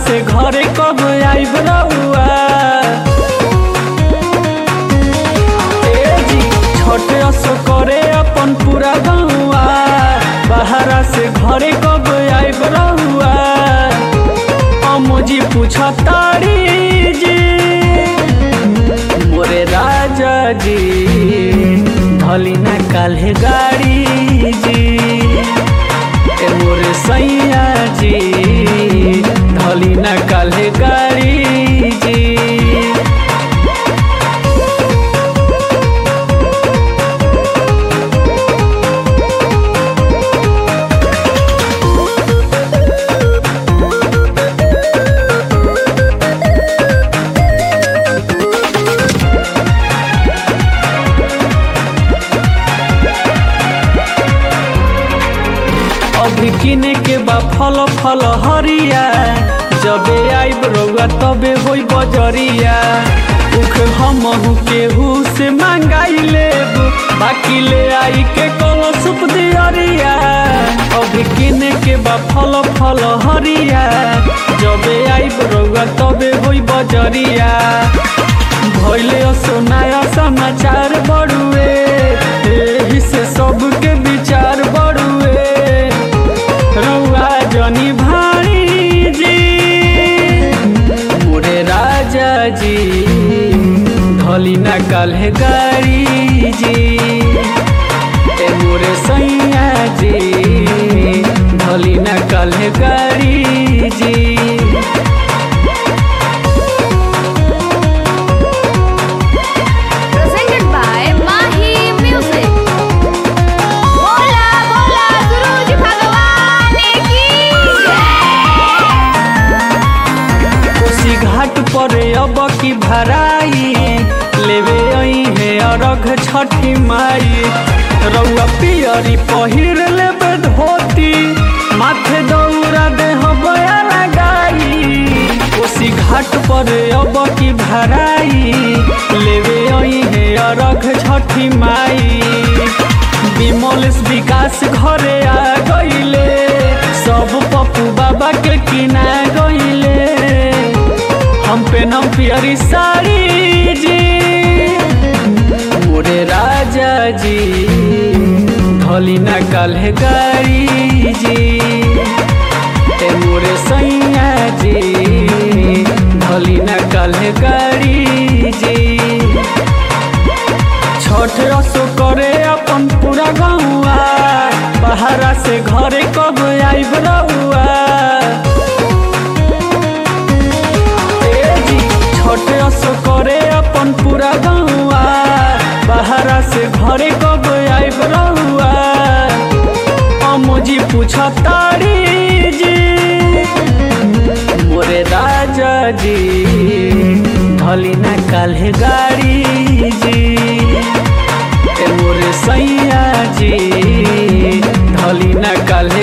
से घरे कब आइब रउआ ए जी छोट असो करे अपन पूरा गौआ बाहरा से घरे कब आइब रउआ अमुजी पूछा तारी जी मोरे राजा जी धली ना काल्हे गाड़ी जी ए मोरे सैया जी धली ना काल्हे गाड़ी जी अभी किने के बा फल फल हरिया जबे आइब रउआ तबे होई बजरिया उख हमहू केहू से मांगाई लेब बाकी ले आई के कलो सुप दियरिया अभी किने के बा फल फल हरिया जबे आइब रउआ तबे होई बजरिया भइले सोनाया समाचार बड़ुए एही से सबके विचार बड़ुए रउआ जनी भाई जी मोरे राजा जी धली ना काल्हे गाड़ी जी ए मोरे सैया जी धली ना काल्हे गाड़ी जी presented by Mahi Music. बोला बोला गुरुजी भगवान की जय। कोसी घाट पर अब की भराई लेवे आई है अरघ छठी माई रउआ पियरी पहिर लेबे धोती माथे दौरा देह बया लगाई कोसी घाट पर अब की भराई लेवे आई है अरघ छठी माई विमल विकास घरे आ गईले सब पप्पू बाबा के किना गईले हम पे नम पियरी साड़ी जी मोरे राजा जी धली ना काल्हे गाड़ी जी ए मोरे सैया जी धली ना काल्हे गाड़ी जी छठ रसो करे अपन पूरा गौआ बाहरा से घरे कब आइब रउआ ए जी छठ रसो करे अपन पूरा गौआ बाहरा से घरे कब आइब रउआ अमुजी पूछा तारी जी मोरे राजा जी धली ना काल्हे गाड़ी जी ए मोरे सैया जी धली ना काल्हे